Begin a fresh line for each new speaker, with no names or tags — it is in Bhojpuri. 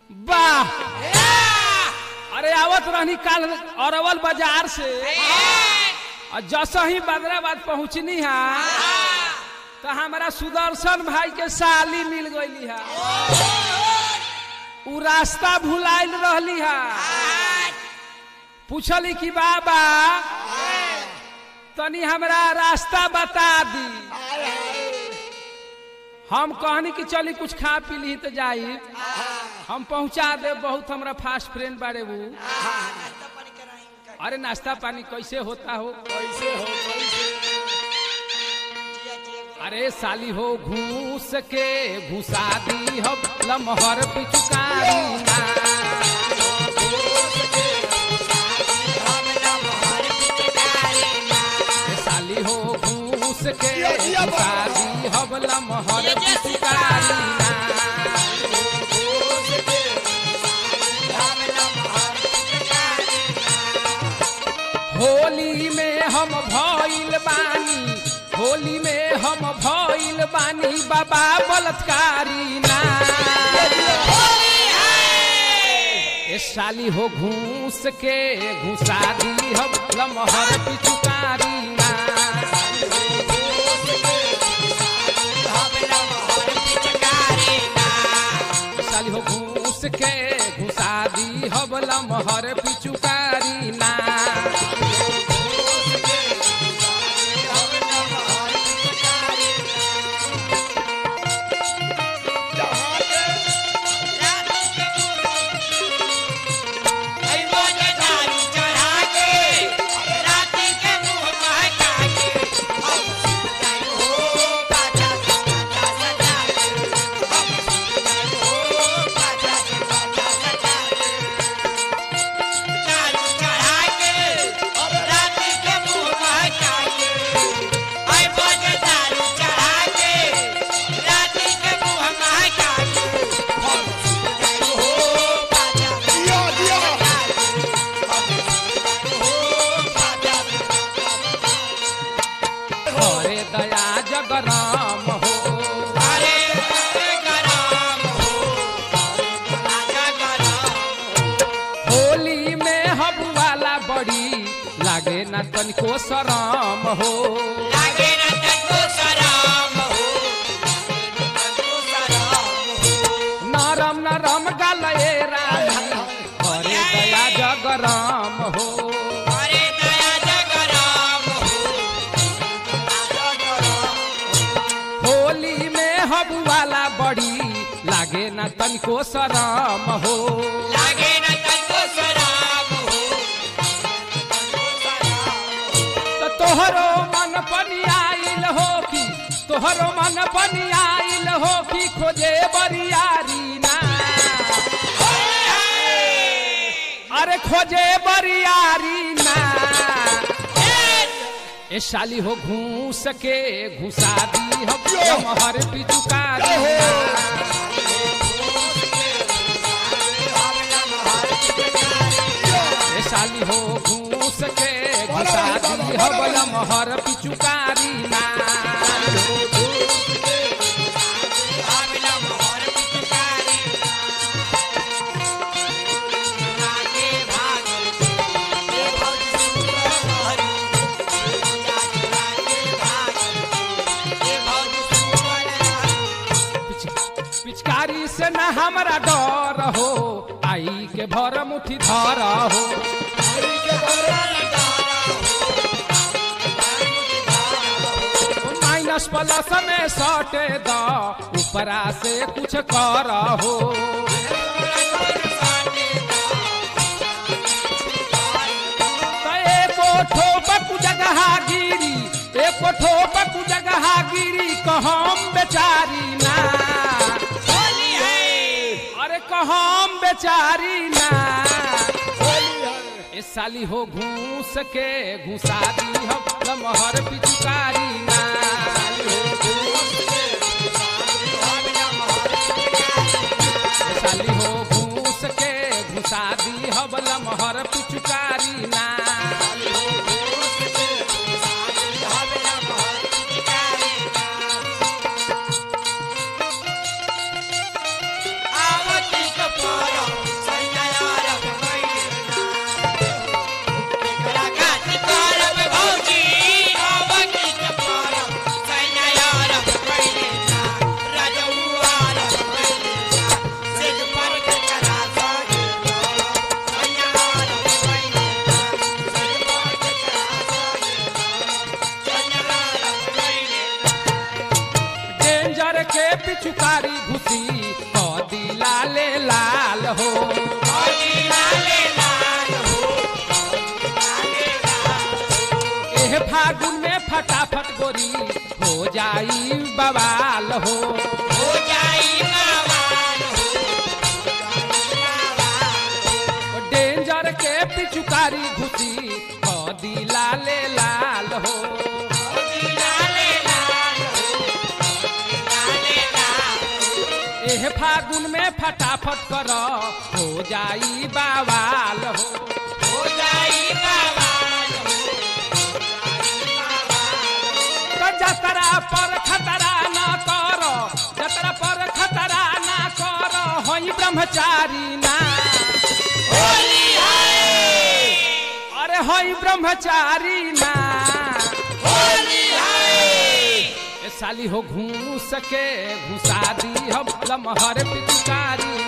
वाह अरे आवत रहनी काल अरवल बाजार से और जस ही बदराबाद पहुंचनी हा तो हमारा सुदर्शन भाई के साली मिल गई हा उ रास्ता भुलाइल रहली हा पूछली कि बाबा तनी हमरा रास्ता बता दी हम कहनी कि चली कुछ खा पी ली तो जाई हम पहुंचा दे बहुत हमरा फास्ट फ्रेंड बारे वो अरे नाश्ता पानी कैसे होता हो
कैसे हो कैसे
अरे साली हो घूस के घुसा दी हम लमहर पिचुकारी ना ए साली हो घूस के घुसा दी हम लमहर पिचुकारी ना होली में हम भइल बानी होली में हम भइल बानी बाबा बलात्कारी ना ए साली हो घूस के घुसा दी हम लमहर पिचुकारी ना ए साली हो घूस के घुसा दी हम लमहर पिचुकारी ना
दिया दिया
हरे दया जगराम हो होली में हब वाला बड़ी लागे ना तनिको शराम हो नरम नरम गले रानी हरे दया जगराम हो होली में हब वाला बड़ी लागे ना तनिको शराम हो तो तोहरो मन पनी आइल हो कि तोहरो मन पनी आइल हो कि खोजे बरियारी ना अरे खोजे बरियारी ना ए साली हो घूस के घुसा दी हम हर पिचुकारी ए साली हो घूस के घुसा दी हम हर पिचुकारी ना पिच- पिचकारी से न हमरा डर हो आई के भर मुठी धर हो माइनस प्लस में सटे द ऊपरा से कुछ कर हो तो एको ठोपक जगह गिरी एको ठोपक जगह गिरी कहम बेचारी ना अरे कहम बेचारी ना ए साली हो घूस के घुसा दी हम लमहर पिचुकारी ना ए साली हो घूस के घुसा दी हम लमहर पिचुकारी ना
आवती कपार
जाई बवाल हो
हो जाई बवाल हो
डेंजर के पिचुकारी घुसी कदी लाले लाल हो
लाले लाल हो लाले लाल
एह फागुन में फटाफट कर हो जाई बवाल हो
हो जाई बवाल हो
तो जतरा पर खतरा ना कर जतरा पर खतरा ना कर होई ब्रह्मचारी ना
होली है
अरे होई ब्रह्मचारी ना
होली है
ए साली हो घूस के घुसा दी हम लमहर पिचकारी